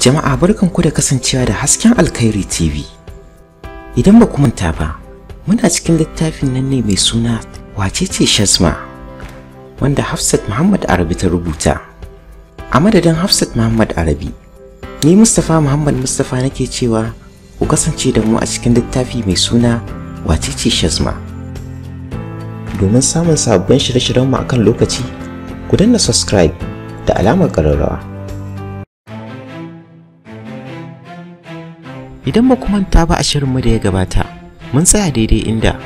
Jama'a barkanku da kasancewa da hasken Alkhairi TV. Idan ba ku manta ba, muna cikin littafin nan ne mai suna Wacece Shazma wanda Hafsat Muhammad Arabi ta rubuta. A madadin Hafsat Muhammad Arabi, ni Mustapha Muhammad Mustapha nake cewa ku kasance da mu a cikin littafi mai suna Wacece Shazma. Domin samun sabbin shirye-shiryenmu akan lokaci, ku danna subscribe da alamar ƙararrawa. Idan ba ku manta ba a shirinmu da ya gabata, mun tsaya daidai inda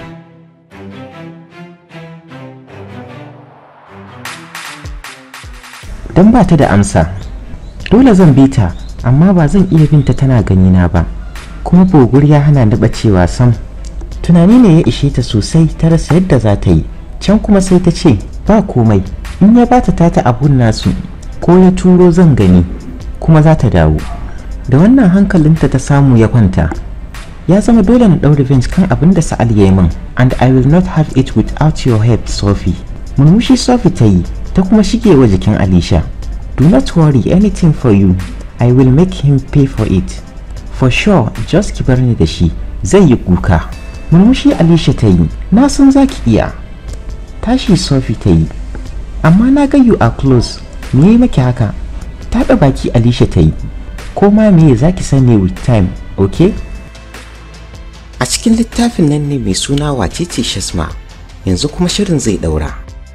don ba ta da amsa. Dole zan bi ta, amma ba zan iya binta tana ganina ba, kuma bogur ya hana ni bacewa sam. Tunani ne ya ishe ta sosai ta rasa yadda za ta yi, can kuma sai ta ce, ba komai, in ya bata tata abun nasu, ko ya turo zan gani, kuma za ta dawo. Da wannan hankalinta ta samu ya kwanta. Ya zama dole na ɗau revenge kan abin da Sa'al ya yi min, and I will not have it without your help, Sophie. Murmushi Sophie ta yi, ta kuma shige wa jikin Alisha. Do not worry anything for you. I will make him pay for it. For sure, just ki bar ni da shi. Zai yi kuka. Murmushi Alisha ta yi. Na san za ki iya. Tashi Sophie ta yi. Amma na ga you are close. Me yi maki haka? Taɓa baki Alisha ta yi. Ko ma me za ki sani with time, okay? A cikin littafin nan ne mai suna wacece Shasma. Yanzu kuma shirin zai ɗaura.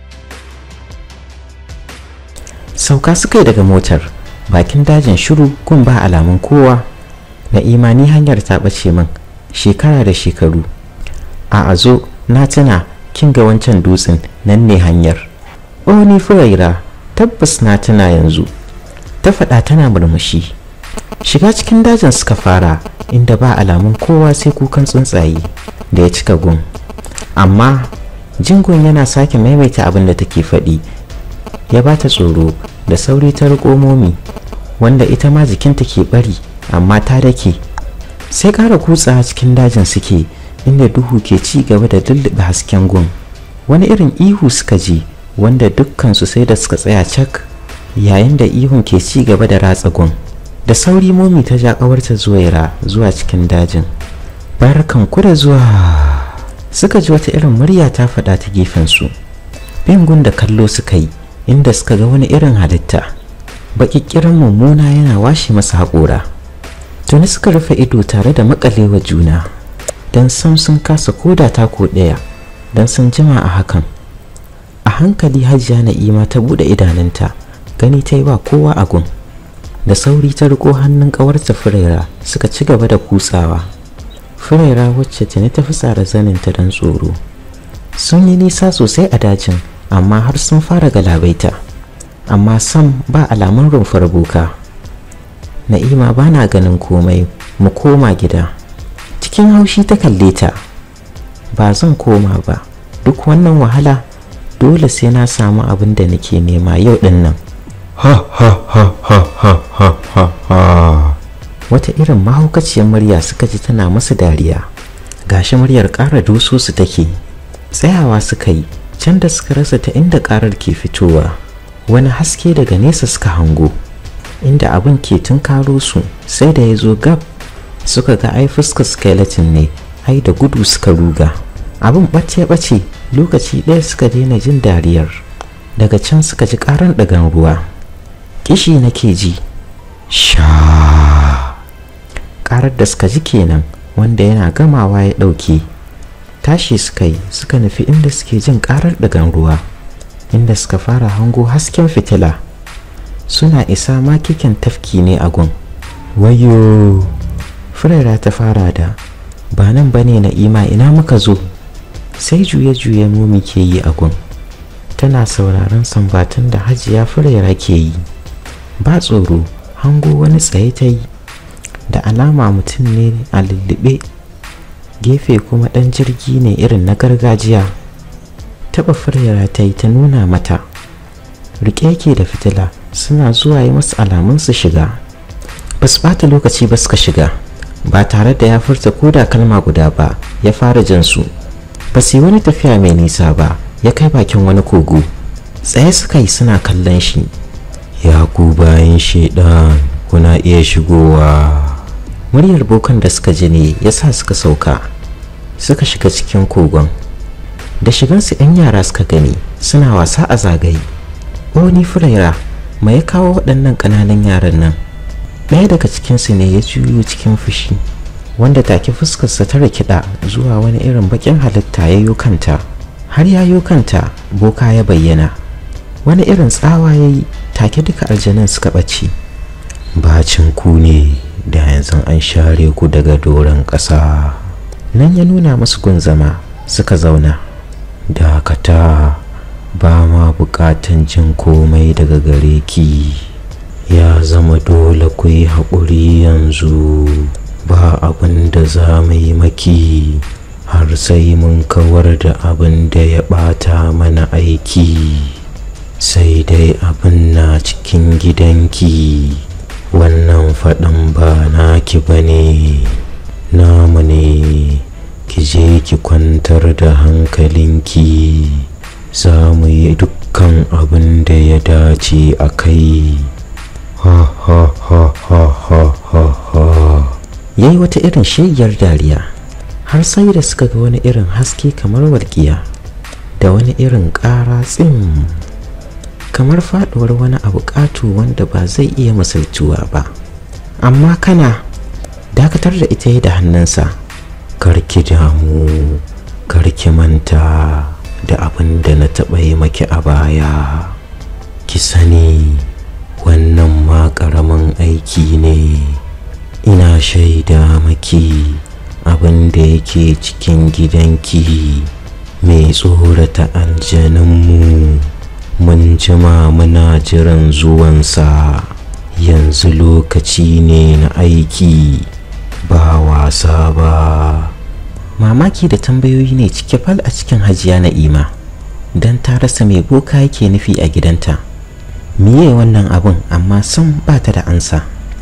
sauka suka yi daga motar bakin dajin shiru kun ba alamun kowa na imani hanyar ta ɓace min shekara da shekaru a azo na tuna kin ga wancan dutsen nan ne hanyar o ni furaira tabbas na tuna yanzu ta faɗa tana murmushi shiga cikin dajin suka fara inda ba alamun kowa sai kukan tsuntsaye da ya cika gun amma jingon yana sake maimaita abin da take faɗi ya ba ta tsoro da sauri ta riko momi wanda ita ma jikinta ke bari amma ta dake sai ƙara kutsa cikin dajin suke inda duhu ke ci gaba da lullube hasken gun wani irin ihu suka ji wanda dukkansu sai da suka tsaya cak yayin da ihun ke ci gaba da ratsa gun da sauri momi ta ja ƙawarta zuwaira zuwa cikin dajin barkan ku da zuwa suka ji wata irin murya ta faɗa ta gefensu bin gun da kallo suka yi inda suka ga wani irin halitta baƙiƙirin mummuna yana washe masa haƙora tuni suka rufe ido tare da makalewa juna don sam sun kasa koda tako ɗaya don sun jima a hakan a hankali hajiya na'ima ta buɗe idanunta gani ta yi ba kowa a gun da sauri ta riko hannun ƙawarta furaira suka ci gaba da kutsawa furaira wacce tuni ta fi tsara zaninta don tsoro sun yi nisa sosai a dajin amma har sun fara galabaita amma sam ba alamun rumfar boka na'ima ba na ganin komai mu koma gida cikin haushi ta kalle ta ba zan koma ba duk wannan wahala dole sai na samu abin da nake nema yau din nan ha ha ha ha ha ha ha ha wata irin mahaukaciyar murya suka ji tana masu dariya gashi muryar ƙara doso su take tsayawa suka yi can da suka rasa ta inda karar ke fitowa wani haske daga nesa suka hango inda abin ke tunkaro su sai da ya zo gab suka ga ai fuskar skeleton ne ai da gudu suka ruga abin ɓace-ɓace lokaci ɗaya suka daina jin dariyar daga can suka ji ƙaran ɗagan ruwa kishi nake ji sha ƙarar da suka ji kenan wanda yana gamawa ya ɗauke tashi suka yi suka nufi inda suke jin karar dagan ruwa inda suka fara hango hasken fitila suna isa makikin tafki ne a gun wayo furera ta fara da ba nan ba ne na'ima ina muka zo sai juye-juye momi ke yi a gun tana sauraron sambatun da hajiya furera ke yi ba tsoro hango wani tsaye ta yi da alama mutum ne a lullube gefe kuma ɗan jirgi ne irin na gargajiya taɓa furyara ta yi ta nuna mata riƙe yake da fitila suna zuwa yi masu alamun su shiga ba su ɓata lokaci ba suka shiga ba tare da ya furta ko da kalma guda ba ya fara jan su ba su yi wani tafiya mai nisa ba ya kai bakin wani kogo tsaye suka yi suna kallon shi ya ku bayan shaidan kuna iya shigowa muryar bokan da suka ji ne ya sa suka sauka suka shiga cikin kogon da shigansu 'yan yara suka gani suna wasa a zagaye oni furaira mai ya kawo waɗannan ƙananan yaran nan ɗaya daga cikinsu ne ya juyo cikin fushi wanda take fuskarsa ta rikida zuwa wani irin baƙin halitta ya yi kanta har ya yi kanta boka ya bayyana wani irin tsawa ya yi take duka aljanan suka ɓace bacin ku ne da yanzu an share ku daga doron ƙasa nan ya nuna musu gun zama suka zauna dakata ba ma buƙatan jin komai daga gare ki ya zama dole ku yi haƙuri yanzu ba abin da za mu yi maki har sai mun kawar da abin da ya ɓata mana aiki sai dai abin na cikin gidanki wannan faɗin ba naki ba ne namu ne ki je ki kwantar da hankalinki za mu yi dukkan abin da ya dace a kai ha ha ha ha ha ha ha ya yi wata irin shegiyar dariya har sai da suka ga wani irin haske kamar walƙiya da wani irin ƙara tsim kamar faɗuwar wani abu ƙato wanda ba zai iya misaltuwa ba amma kana dakatar da ita da hannunsa karki damu karki manta da abin da na taɓa yi maki a baya ki sani wannan ma ƙaramin aiki ne ina shaida maki abin da yake cikin gidanki mai tsorata aljaninmu mun jima muna jiran zuwansa yanzu lokaci ne na aiki ba wasa ba mamaki da tambayoyi ne cike fal a cikin hajiya na'ima don ta rasa mai boka yake nufi a gidanta miye wannan abun amma sun ba ta da ansa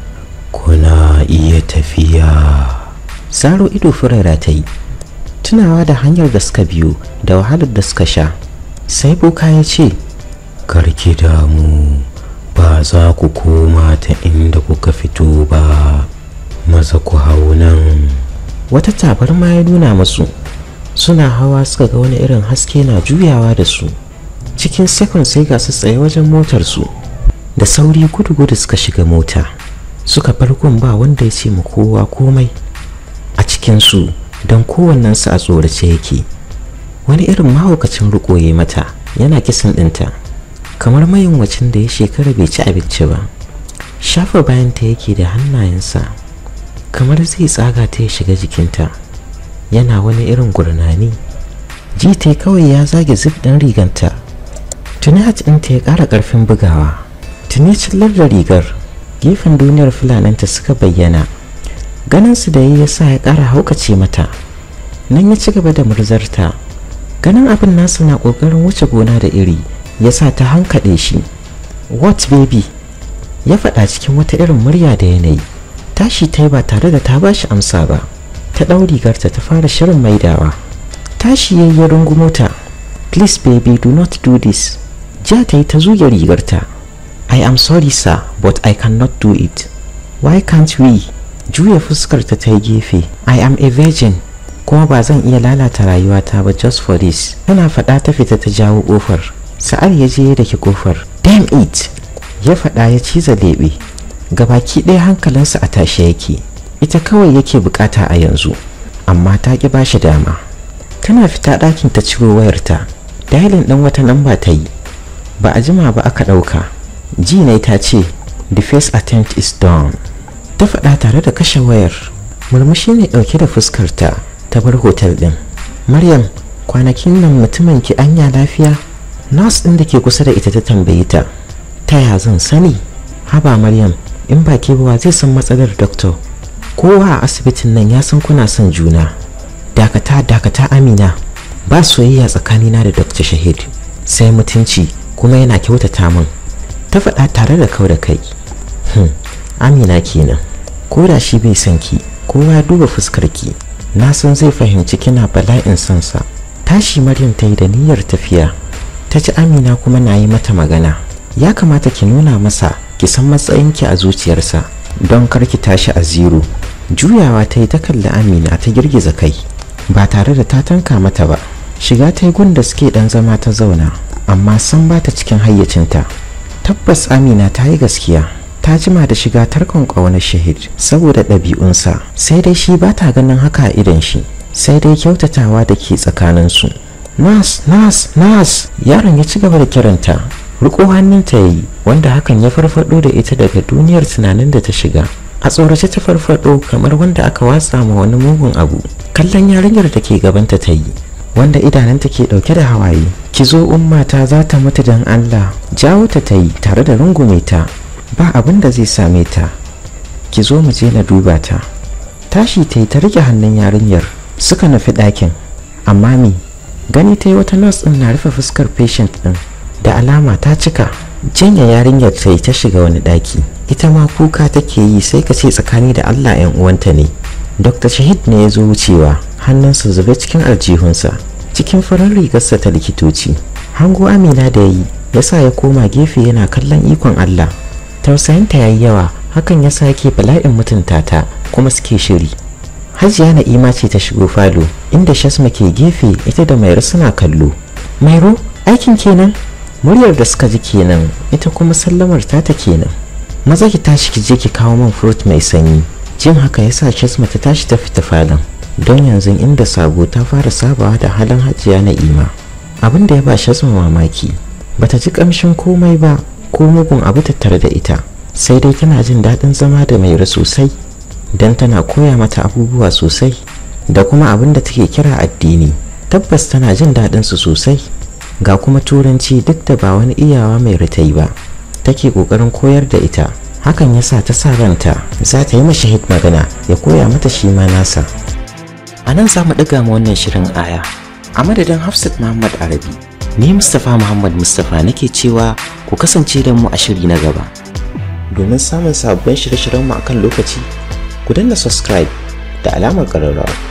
kuna iya tafiya zaro ido furera ta yi tunawa da hanyar da suka biyo da wahalar da suka sha sai boka ya ce karki damu ba za ku koma ta inda kuka fito ba maza ku hau nan wata tabarma ya nuna masu suna hawa suka ga wani irin haske na juyawa da su cikin sekon sai ga su tsaye wajen motarsu da sauri gudu-gudu suka shiga mota suka farkon ba wanda ya ce mu kowa komai a cikinsu don kowannensu a tsorace yake wani irin mahaukacin rikoye mata yana kisan ɗinta kamar mayunwacin da ya shekara bai ci abinci ba shafa bayanta yake da hannayensa kamar zai tsaga ta ya shiga jikinta yana wani irin gurnani ji ta kawai ya zage zip ɗin riganta tuni hat ɗinta ya ƙara ƙarfin bugawa tuni cillar da rigar gefen duniyar fulananta suka bayyana ganinsu da ya sa ya ƙara haukace mata nan ya ci gaba da murzarta ganin abin nasu na ƙoƙarin wuce gona da iri ya sa ta hankaɗe shi what baby ya faɗa cikin wata irin murya da yanayi tashi ta yi ba tare da ta bashi amsa ba ta ɗau rigarta ta fara shirin maidawa tashi ya yi rungumo ta please baby do not do this ja ta yi ta zuge rigarta i am sorry sir but i cannot do it why can't we juya fuskarta ta yi gefe i am a virgin kuma ba zan iya lalata rayuwata ba just for this tana faɗa ta fita ta jawo ƙofar sa'ar ya je da ke ƙofar damn it ya faɗa ya ciza leɓe gabaki ɗaya hankalinsa a tashe yake ita kawai yake bukata a yanzu amma ta ƙi bashi dama tana fita ɗakin ta ciro wayarta dailin ɗan wata namba ta yi ba a jima ba aka ɗauka ji ne ta ce the first attempt is done ta faɗa tare da kashe wayar murmushi ne ɗauke da fuskarta ta bar hotel ɗin maryam kwanakin nan mutumin ki anya lafiya nurse ɗin da ke kusa da ita ta tambayi ta ta ya zan sani haba maryam in ba ke ba zai san matsalar doctor kowa a asibitin nan ya san kuna son juna dakata dakata amina ba soyayya tsakanina da dr shahid sai mutunci kuma yana kyautata min ta faɗa tare da kau da kai hmm. amina kenan ko da shi bai son ki kowa ya duba fuskar ki na san zai fahimci kina bala'in son sa tashi maryam ta yi da niyyar tafiya ta ci amina kuma na yi mata magana ya kamata ki nuna masa ki san matsayinki a zuciyarsa don karki tashi a zero juyawa ta yi ta kalli amina ta girgiza kai ba tare da ta tanka mata ba shiga ta yi gunda suke dan zama ta zauna amma san ba ta cikin hayyacinta tabbas amina ta yi gaskiya ta jima da shiga tarkon ƙaunar shahid saboda ɗabi'unsa sai dai shi ba ta ganin haka a idon shi sai dai kyautatawa da ke tsakaninsu nas nas nas yaron ya ci gaba da kiranta riko hannunta ya yi wanda hakan ya farfado da ita daga duniyar tunanin da ta shiga a tsorace ta farfado kamar wanda aka watsa ma wani mugun abu kallon yarinyar da ke gabanta ta yi wanda idananta ke dauke da hawaye ki zo ummata za ta mutu don allah jawo ta ta yi tare da rungume ta ba abin da zai same ta ki zo mu je na duba ta tashi ta yi ta rike hannun yarinyar suka nufi ɗakin amma me gani ta yi wata nurse ɗin na rufe fuskar patient ɗin da alama ta cika janya yarinyar ta yi ta shiga wani ɗaki ita ma kuka take yi sai ka ce tsakani da allah yan uwanta ne dr shahid ne ya zo wucewa hannunsa zube cikin aljihunsa cikin farar rigarsa ta likitoci hango amina da yi ya sa ya koma gefe yana kallon ikon allah tausayinta ya yi yawa hakan ya sa yake bala'in mutunta ta kuma suke shiri hajiya na'ima ce ta shigo falo inda shasma ke gefe ita da mairo suna kallo mairo aikin kenan muryar da suka ji kenan ita kuma sallamar ta ta kenan maza ki tashi ki je ki kawo min fruit mai sanyi jin haka yasa shasma ta tashi ta fita falon don yanzu inda sabo ta fara sabawa da halin hajiya na'ima abin da ya ba shasma mamaki bata ji kamshin komai ba ko mugun abu tattare da ita sai dai tana jin daɗin zama da mairo sosai don tana koya mata abubuwa sosai da kuma abin da take kira addini tabbas tana jin daɗin su sosai ga kuma turanci duk da ba wani iyawa mai ritai ba take ƙoƙarin koyar da ita hakan ya sa ta sa ranta za ta yi mashahid magana ya koya mata shi ma nasa a nan za mu ɗaga ma wannan shirin aya a madadin hafsat muhammad arabi ni mustapha muhammad mustapha nake cewa ku kasance da mu a shiri na gaba domin samun sabbin shirye-shiryenmu akan lokaci ku danna subscribe da alamar ƙararrawa